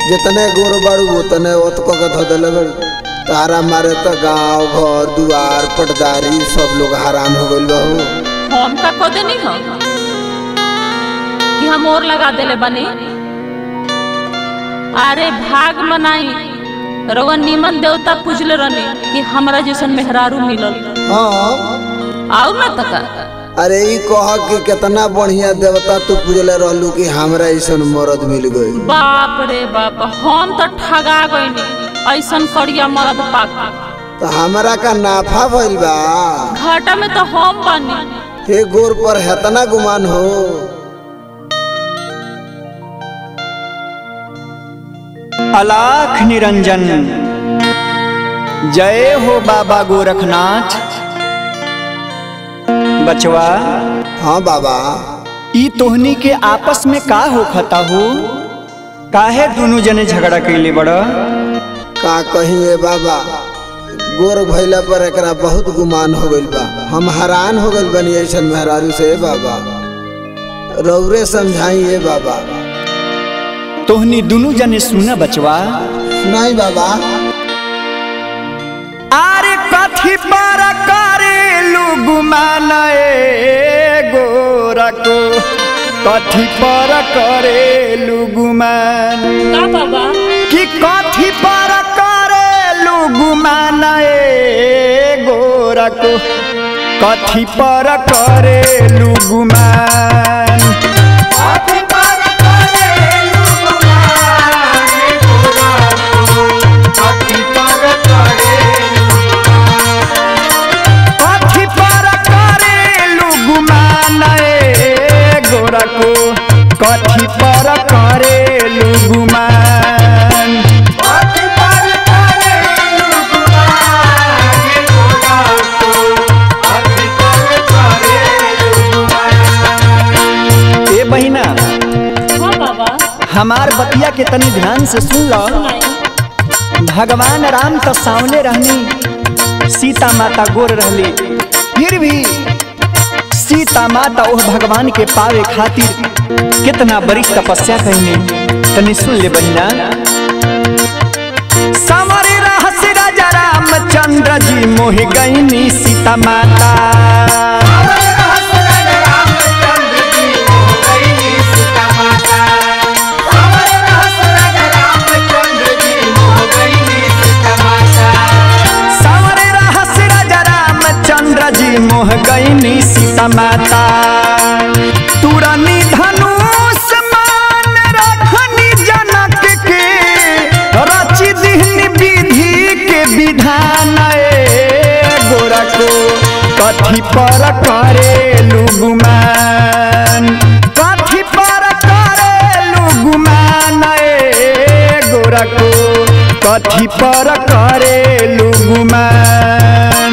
जितने गोर बाड़ू उतने ओत को के धो देले बड़ी तारा मारे तो गांव घर दुआर पटदारी सब लोग हराम हो गइल बा हो हम का खोदे नहीं हो कि हम और लगा देले बनी अरे भाग मनाई रउआ निमन देवता पूजले रहनी कि हमरा जैसन मेहरारू मिलल हाँ आउ ना तका अरे ई कह कि कितना बढ़िया देवता तू पूजले रहलू कि हमरा ऐसन मरद मिल गई बाप रे बाप हम तो ठगा गईनी ऐसन करिया मरद पाक तो हमरा का नाफा भइल बा घाटा में तो हम बनी हे गोर पर हेतना गुमान हो अलाख निरंजन जय हो बाबा गोरखनाथ बचवा हाँ बाबा ई तोहनी के आपस में का हो खता हो काहे दोनों जने झगड़ा कैले बड़ का कहीं ए बाबा गोर भइला पर एकरा बहुत गुमान हो गइल बा हम हैरान हो गइल बनी ऐसन मेहरारू से ए बाबा रौरे समझाई ए बाबा तोहनी दोनों जने सुना बचवा नहीं बाबा आरे कथी पर करेलू गुमान गोरको कथी पर करेलू गुमान का बाबा कि कथी पर करेलू गुमान गोरको कथी पर करेलू गुमान कथी पर करेलू गुमान गोरको कथी पर करेलू गुमान ए बहिना हाँ बाबा हमार बतिया के तनी ध्यान से सुन लो सुनाई भगवान राम तो सामने रहनी सीता माता गोर रहली फिर भी सीता माता ओह भगवान के पावे खातिर कितना बड़ी तपस्या कहने तनी सुन ले बहिना समर रहस राजा रामचंद्र जी मोह गईनी सीता माता सावरे रहस राजा रामचंद्र जी मोह गईनी सीता माता तुरनी धनुष मान रखनी जनक के रचि दिहनी विधि के विधान ए गोरा को कथी पर करेलू गुमान कथी पर करेलू गुमान ए गोरा को कथी पर करेलू गुमान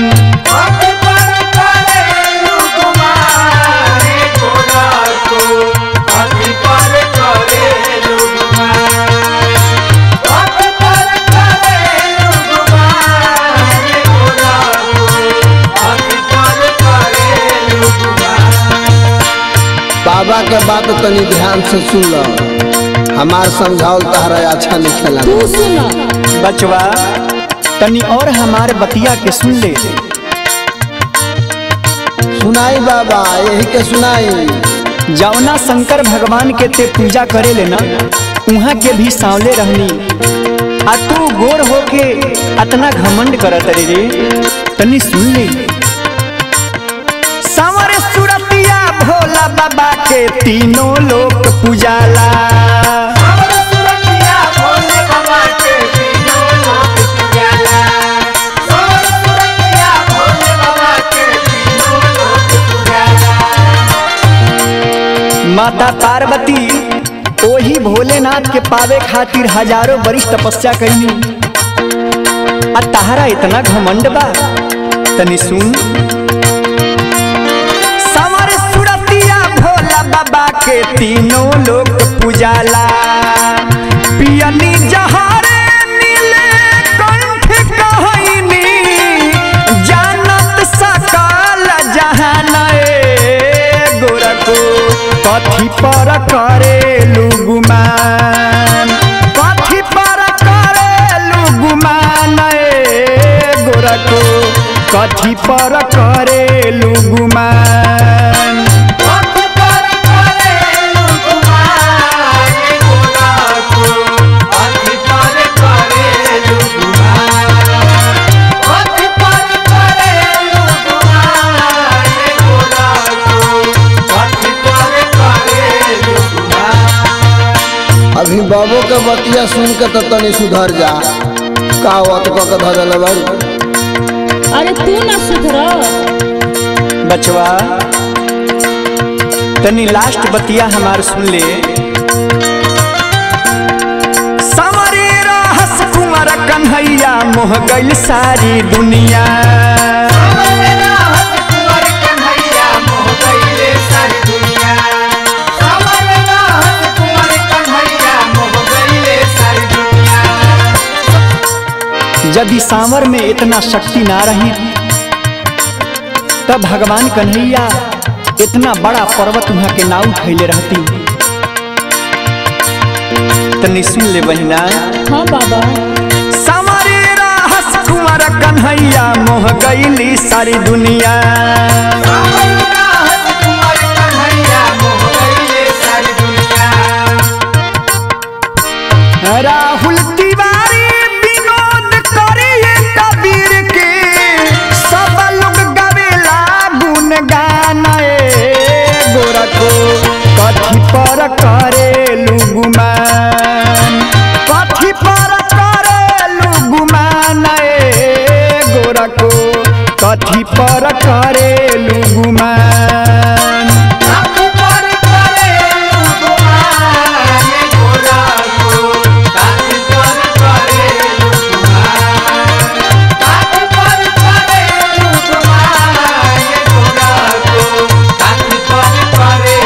बाबा के बात तनी ध्यान से सुन लो हमार समझावल तहरा अच्छा नहीं खेला तू सुना बचवा तनी और हमारे बतिया के सुन ले सुनाई बाबा यही के सुनाई जौना शंकर भगवान के ते पूजा करे लेना उहाँ के भी सांवले रहनी आ तू गोर होके अतना घमंड करत रे रे तनी सुन ले सांवर सुरतिया भोला बाबा के तीनों लोक पूजाला माता पार्वती ओही भोलेनाथ के पावे खातिर हजारों बरिस तपस्या कैनी आ तहरा इतना घमंड बा तनी सुन समर सुरतिया भोला बाबा के तीनों लोग पूजाला पियनी जहारे नीले कंठ कहनी जानत सकल जहान ए गोरखो कथी पर करेलू गुमान कथी कथी पर करेलू गुमान अभी बाबू के बतिया सुन के तो तनी सुधर जा का वत क के धरल बारू अरे तू ना सुधर बचवा तनी लास्ट बतिया हमार सुन ले समरे रहस कुंवर कन्हैया मोह गइल सारी दुनिया यदि सांवर में इतना शक्ति ना रही तब भगवान कन्हैया इतना बड़ा पर्वत वहां के नाव उठैले रहती तनी सुन ले बहिना हाँ बाबा समरे रहस कुंवर कन्हैया मोह गईली सारी दुनिया राहुल तिवारी विनोद करिए कबीर के सब लोग गवेला गुण गाना गोरा को कथी पर करेलू गुमान कथी पर करेलू गुमान ए गोरा को कथी पर करेलू गुमान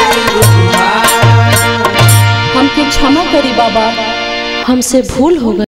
हमके क्षमा करी बाबा हमसे भूल हो गई